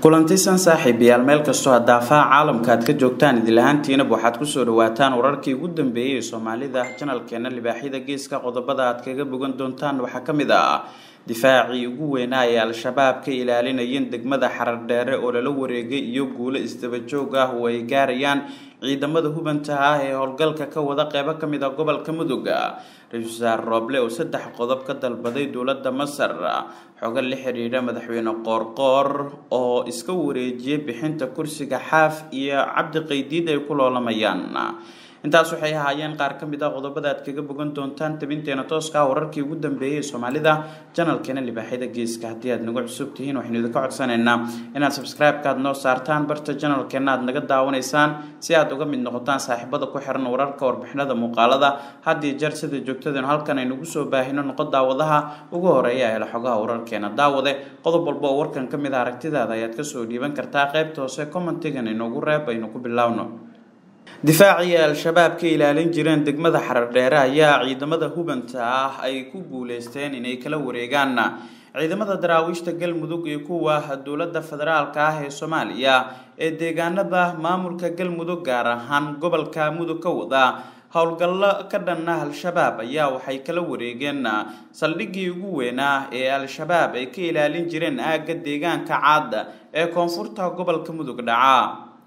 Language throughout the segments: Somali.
kulantisan saaxiibayaal meel kastoo hadaafaha caalamka aad ka joogtaan idilahaantiinaba waxaad kusoo dhawaataan wararkii ugu dambeeyey ee soomaalida janalkeena libaaxyada geeska qodobada aad kaga bogan doontaan waxaa ka mid ah difaacii ugu weynaa ee al-shabaab ka ilaalinayeen degmada xarardheere oo lala wareegay iyo guulo isdabajoog ah oo ay gaarayaan ciidamada hubanta ah ee howlgalka ka wada qeybo kamid a gobolka mudug ra-iisul wasaare rooble oo saddex qodob ka dalbaday dowladda masar xogo la xidhiidha madaxweyne qoorqoor oo iska wareejiyay bixinta kursiga xaaf iyo cabdi qaydiid ay ku loolamayaan intaas waxay ahaayeen qaar ka mid ah qodobada aad kaga bogan doontaan tabinteena tooska ah wararkii ugu dambeeyey ee soomaalida janalkeena libaaxyada geeska haddii aad nagu cusub tihiin waxaynu idinka codsanaynaa inaad subscribe-ka aad noo saartaan barta janalkeena aad naga daawanaysaan si aad uga mid noqotaan saaxiibada ku xiran wararka warbixinada muuqaalada haddii jeer sida joogtadeen halkan aynugu soo baahino noqo daawadaha ugu horeeya hela xogaha wararkeena daawade qodob walba oo warkan ka mid ah aragtidaada ayaad kasoo dhiiban kartaa qaybta hoose commentigan inoogu reeb aynu ku bilaawno difaacii al-shabaab ka ilaalin jireen degmada xarardheere ayaa ciidamada hubanta ah ay ku guuleysteen inay kala wareegaan ciidamada daraawiishta galmudug iyo kuwa dowladda federaalka ah ee soomaaliya ee deegaanada maamulka galmudug gaar ahaan gobolka mudug ka wada howlgallo ka dhanna al-shabaab ayaa waxay kala wareegeen saldhiggii ugu weynaa ee al-shabaab ay ka ilaalin jireen aagga deegaanka caad ee koonfurta gobolka mudug dhaca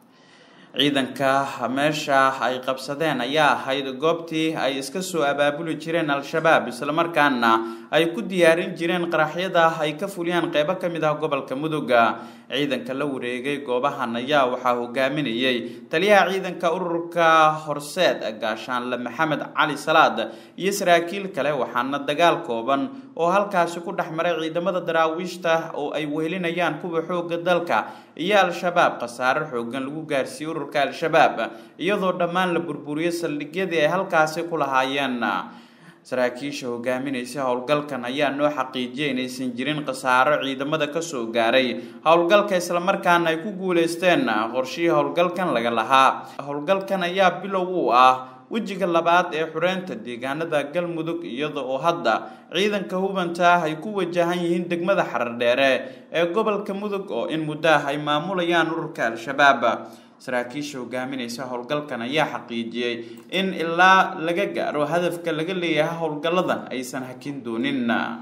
ciidanka meesha ay qabsadeen ayaa ahayd goobtii ay iska soo abaabuli jireen al-shabaab islamarkaana ay ku diyaarin jireen qaraxyada ay ka fuliyaan qeybo ka mid ah gobolka muduga ciidanka la wareegay goobahan ayaa waxaa hogaaminayay taliyaha ciidanka ururka horseed gaashaanle maxamed cali salaad iyo saraakiil kale waxaana dagaal kooban oo halkaasi ku dhex maray ciidamada daraawiishta oo ay wehelinayaan kuwa xooga dalka iyo al-shabaab khasaare xoogan lagu gaarsiiyey ururka al-shabaab iyadoo dhammaan la burburiyey saldhigyadii ay halkaasi ku lahaayeen saraakiisha hogaaminaysa howlgalkan ayaa noo xaqiijiyay inaysan jirin khasaaro ciidamada kasoo gaaray howlgalka islamarkaana ay ku guuleysteen qorshihii howlgalkan laga lahaa howlgalkan ayaa bilow u ah wejiga labaad ee xureynta deegaanada galmudug iyada oo hadda ciidanka hubanta ah ay ku wajahan yihiin degmada xarardheere ee gobolka mudug oo in muddo ah ay maamulayaan ururka al-shabaab saraakiisha hogaaminaysa howlgalkan ayaa xaqiijiyey in ilaa laga gaaro hadafka laga leeyahay howlgalladan aysan hakin doonin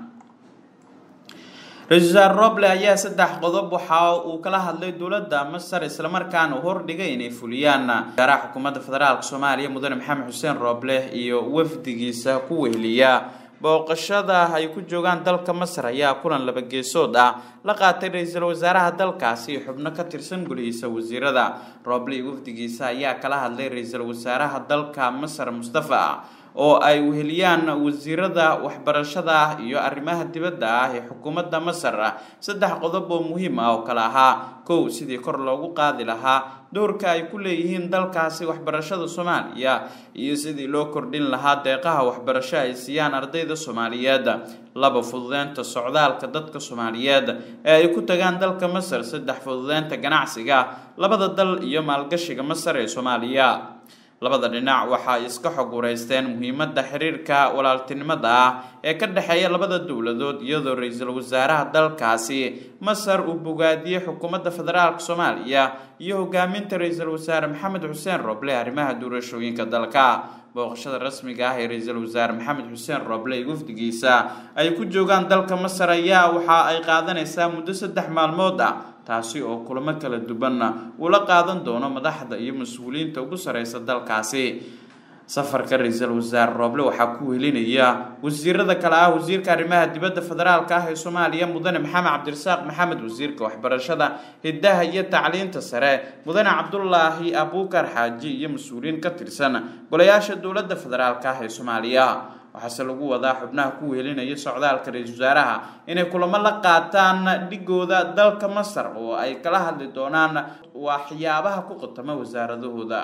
ra-isul wasaare roble ayaa saddex qodob waxa uu kala hadlay dowladda masar islamarkaana hordhigay inay fuliyaan wasaaraha xukuumadda federaalk soomaaliya mudane maxamed xuseen roble iyo wafdigiisa ku weheliya booqashada ay ku joogaan dalka masar ayaa kulan laba geesood ah la qaatay ra-iisul wasaaraha dalkaasi xubno ka tirsan golihiisa wasiirada roble iyo wafdigiisa ayaa kala hadlay ra-iisul wasaaraha dalka masar mustafa oo ay weheliyaan wasiirada waxbarashada iyo arrimaha dibadda ah ee xukuumadda masar saddex qodob oo muhiim ah oo kale ahaa kow sidii kor loogu qaadi lahaa doorka ay ku leeyihiin dalkaasi waxbarashada soomaaliya iyo sidii loo kordhin lahaa deeqaha waxbarasho ay siiyaan ardayda soomaaliyeed laba fududeynta socdaalka dadka soomaaliyeed ee ay ku tagaan dalka masar saddex fududeynta ganacsiga labada dal iyo maalgashiga masar ee soomaaliya labada dhinac waxay iska xog wareysteen muhiimadda xiriirka walaaltinimada ah ee ka dhexeeya labada dowladood iyadoo ra-iisul wasaaraha dalkaasi masar uu bogaadiyey xukuumadda federaalk soomaaliya iyo hogaaminta ra-iisul wasaare maxamed xuseen roble arrimaha doorashooyinka dalka booqashada rasmiga ah ee ra-iisul wasaare maxamed xuseen roble iyo wafdigiisa ay ku joogaan dalka masar ayaa waxa ay qaadanaysaa muddo saddex maalmood ah taasi oo kulamo kala duwanna ula qaadan doono madaxda iyo mas-uuliyiinta ugu sareysa dalkaasi safarka ra-iisul wasaare rooble waxaa ku welinaya wasiirada kale ah wasiirka arrimaha dibadda federaalka ah ee soomaaliya mudane maxamed cabdirasaaq maxamed wasiirka waxbarashada hidaha iyo tacliinta sare mudane cabdulaahi abuukar xaaji iyo mas-uuliyiin ka tirsan golayaasha dowladda federaalka ah ee soomaaliya waxaase lagu wadaa xubnaha ku wehelinaya socdaalka ra-iisul wasaaraha inay kulamo la qaataan dhigooda dalka masar oo ay kala hadli doonaan waxyaabaha ku qatama wasaaradahooda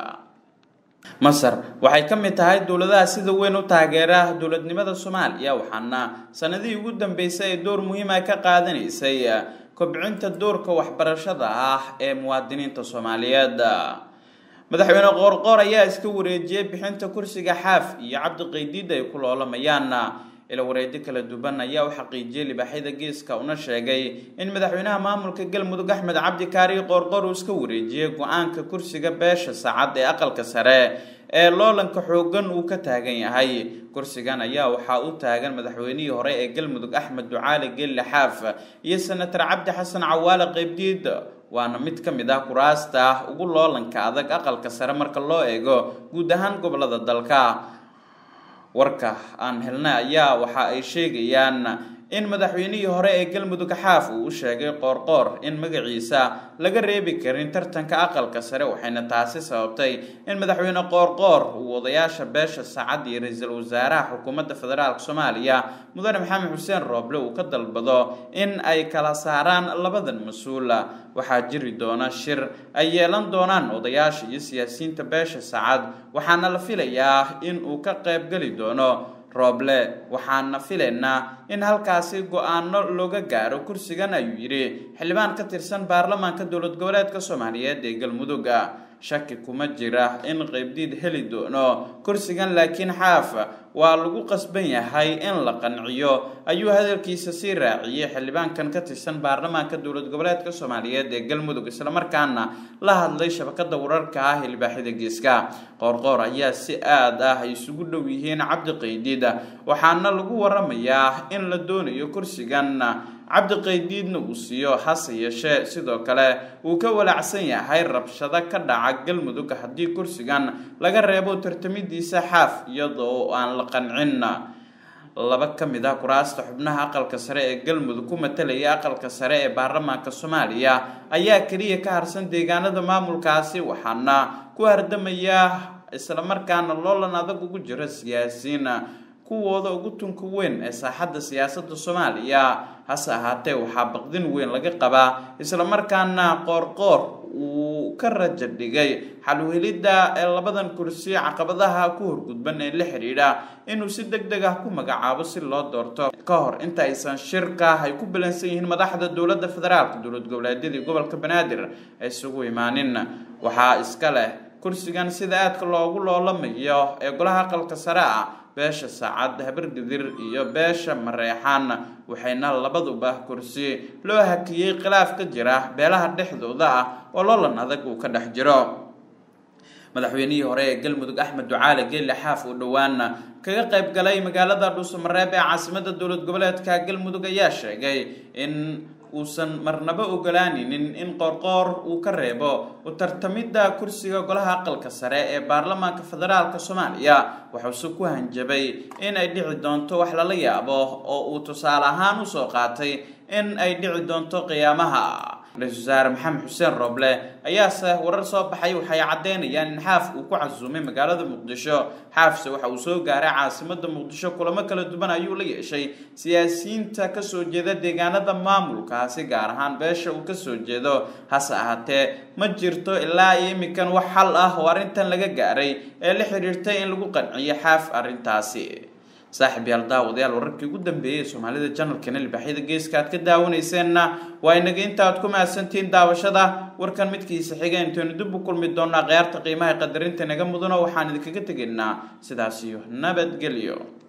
masar waxay ka mid tahay dowladaha sida weyn u taageera dowladnimada soomaaliya waxaana sanadihii ugu dambeysay ee door muhiima ka qaadanaysay kobcinta doorka waxbarashada ah ee muwaadiniinta soomaaliyeed madaxweyne qoorqoor ayaa iska wareejiyey bixinta kursiga xaaf iyo cabdi qaydiid ay ku loolamayaan ila wareedyo kala duwan ayaa u xaqiijiyey libaaxyada geeska una sheegay in madaxweynaha maamulka galmudug axmed cabdi kaari qoorqoor uu iska wareejiyey go-aanka kursiga beesha saacad ee aqalka sare ee loolanka xoogan uu ka taagan yahay kursigan ayaa waxaa u taagan madaxweynihii hore ee galmudug axmed ducaali gelle xaaf iyo senator cabdi xasan cawaale qeybdiid waana mid ka mid ah kuraasta ugu loolanka adag aqalka sare marka loo eego guud ahaan gobolada dalka warka aan helnay ayaa waxa ay sheegayaan in madaxweynihii hore ee galmudug xaaf uu u sheegay qoorqoor in magaciisa laga reebi karin tartanka aqalka sare waxayna taasi sababtay in madaxweyne qoorqoor uu odayaasha beesha saacad iyo ra-iisul wasaaraha xukuumadda federaalk soomaaliya mudane maxamed xuseen rooble uu ka dalbado in ay kala saaraan labadan mas-uula waxaa jiri doona shir ay yeelan doonaan odayaasha iyo siyaasiyiinta beesha saacad waxaana la filayaa in uu ka qaybgeli doono rooble waxaana filaynaa in halkaasi go-aano looga gaaro kursigan ayuu yidhi xildhibaan ka tirsan baarlamaanka dowlad goboleedka soomaaliyeed ee galmudugga shaki kuma jira in qeybdiid heli doono kursigan laakiin xaaf waa lagu qasban yahay in la qanciyo ayuu hadalkiisa sii raaciyey xildhibaankan ka tirsan baarlamaanka dowlad goboleedka soomaaliyeed ee galmudug islamarkaana la hadlay shabakada wararka ah ee libaaxyada geeska qoorqoor ayaa si aad ah ay isugu dhow yihiin cabdi qaydiid waxaana lagu waramayaa in la doonayo kursigan cabdi qaydiidna uu siiyo hase yeeshee sidoo kale uu ka walaacsan yahay rabshado ka dhaca galmudug haddii kursigan laga reebo tartamidiisa xaaf iyadoo aan la qancin laba ka mid ah kuraasta xubnaha aqalka sare ee galmudug ku matalaya aqalka sare ee baarlamaanka soomaaliya ayaa keliya ka harsan deegaanada maamulkaasi waxaana ku hardamaya islamarkaana loolan adag ugu jira siyaasiyiin kuwooda ugu tunka weyn ee saaxadda siyaasadda soomaaliya hase ahaatee waxaa baqdin weyn laga qabaa islamarkaana qoorqoor uu ka raja dhigay xalwhelidda ee labadan kursi caqabadaha ku horgudban ee la xidhiidha inuu si deg deg ah ku magacaabo si loo doorto ka hor inta aysan shirka ay ku balansan yihiin madaxda dowladda federaalka dowlad goboleedyadii gobolka banaadir ay isugu imaanin waxaa iska leh kursigan sida aadka loogu loolamayo ee golaha aqalka sare ah beesha saacad habargadir iyo beesha mareexaan waxayna labaduba kursi loo hakiyey khilaaf ka jira beelaha dhexdooda ah oo loolan adag uu ka dhex jiro madaxweynihii hore ee galmudug axmed ducaale geelle xaaf uu dhowaan kaga qayb galay magaalada dhuusamareeb ee caasimada dowlad goboleedka galmudug ayaa sheegay in uusan marnabo ogolaaninin in qoorqoor uu ka reebo u tartamidda kursiga golaha aqalka sare ee baarlamaanka federaalk soomaaliya waxuuse ku hanjabay in ay dhici doonto wax lala yaabo oo uu tusaale ahaan usoo qaatay in ay dhici doonto qiyaamaha ra-iisul wasaare maxamed xuseen rooble ayaase warar soo baxay waxay caddeynayaan in xaaf uu ku casuumay magaalada muqdisho xaafse waxa uu soo gaaray caasimada muqdisho kulamo kala duwan ayuu la yeeshay siyaasiyiinta kasoo jeeda deegaanada maamulkaasi gaar ahaan beesha uu kasoo jeedo hase ahaatee ma jirto ilaa iyo imikan wax xal ah oo arrintan laga gaaray ee la xiriirtay in lagu qanciyo xaaf arrintaasi saaxiib yaal daawadayaal wararkii ugu dambeeyey ee soomaalida janalkana libaaxyada geeska aad ka daawanayseena waa inaga inta aad ku mahadsantihiin daawashada warkan midkiisa xiga intaynu dib u kulmi doonaa khiyaarta qiimaha qadarinta naga mudano waxaan idinkaga tegaynaa sidaas iyo nabadgelyo